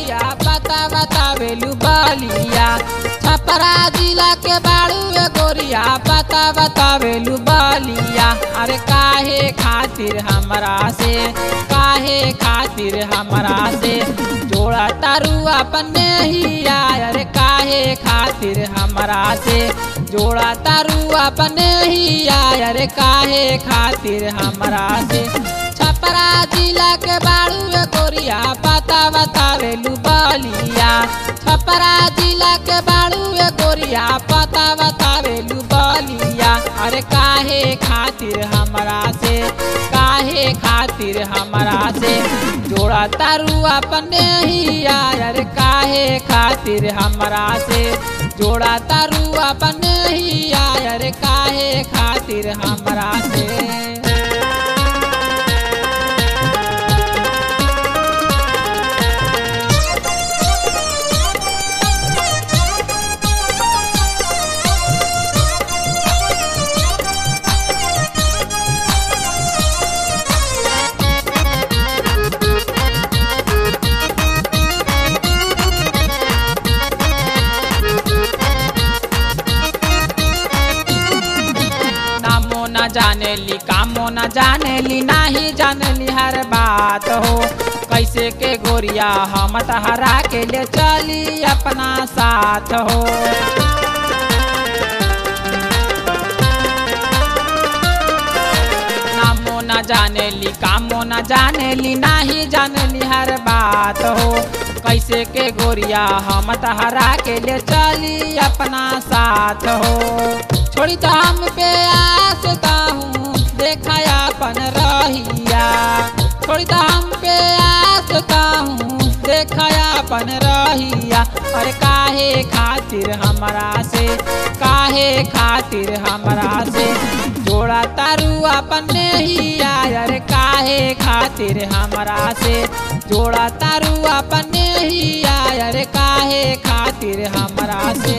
गोरिया पता बतावेलू बलिया छपरा जिला के बाड़ू ए गोरिया पता बतावेलू बलिया अरे काहे खातिर हमरा से काहे खातिर हमरा से जोड़ा तारू अपने ही अरे काहे खातिर हमरा से जोड़ा तारू अपने ही अरे काहे खातिर हमरा से छपरा जिला के बाड़ू ए गोरिया पता बतावेलू बलिया छपरा जिला के बाड़ू ए गोरिया पता बतावेलू बलिया अरे काहे खातिर हमरा से काहे खातिर हमरा से जोड़ा तारू अपने ही अरे काहे खातिर हमरा से जोड़ा तारू अपने ही अरे काहे खातिर हमरा से नामो न जानेली कामो न जानेली नाही जानेली हर बात हो कैसे के गोरिया हम तहरा के ले चली अपना साथ हो नामो न जानेली कामो न जानेली नाही जानेली हर बात हो कैसे के गोरिया हम तहरा के ले चली अपना साथ हो छोड़ी तो हम पे आसता हूँ देखा अपन रहिया छोड़ी तो हम पे आसता हूँ देखा अपन रहिया और काहे खातिर हमरा से काहे खातिर हमरा से जोड़ा तारू अपने ही यार काहे खातिर हमरा से जोड़ा तारू अपने ही यार काहे खातिर हमरा से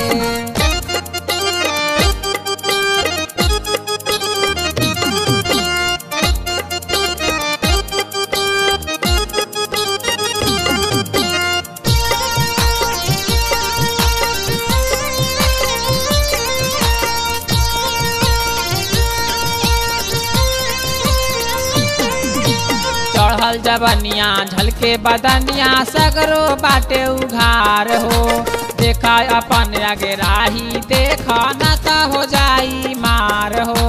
चढ़ल जबनिया झलके बदनिया सगरो बाटे उघार हो देखा अपन आगे राही देखा न त हो जाई मार हो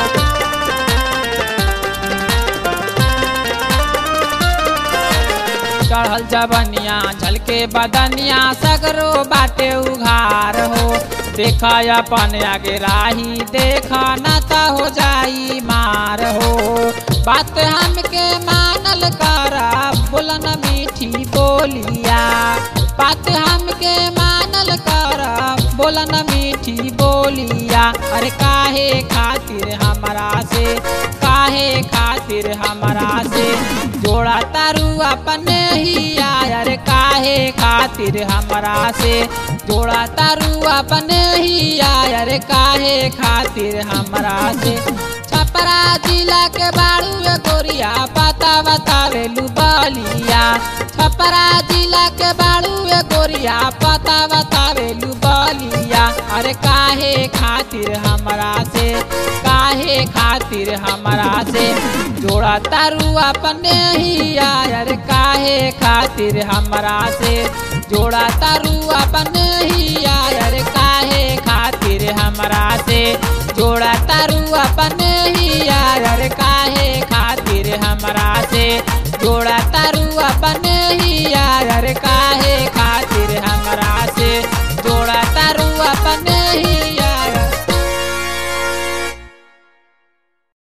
चढ़ल जबनिया झलके बदनिया सगरो बाटे उघार हो देखा अपन आगे राही देखा न त हो जाई मार हो बात हमके मानल करा बोलन मीठी बोलिया बात हमके मानल करा बोलन मीठी बोलिया अरे काहे खातिर हमरा से काहे खातिर हमरा से जोड़ा तारू अपने ही अरे काहे खातिर हमरा से जोड़ा तारू अपने ही अरे काहे खातिर हमरा से छपरा जिला के बाड़ू ए गोरिया पता बतावेलू बलिया छपरा जिला के बाड़ू ए गोरिया पता बतावेलू बलिया अरे काहे खातिर हमरा से काहे खातिर हमरा से जोड़ा तारू अपने ही अरे काहे खातिर हमरा से जोड़ा तारू अपने ही अरे काहे खातिर हमरा से जोड़ा तारू अपने ही यार काहे खातिर हमरा से जोड़ा तारू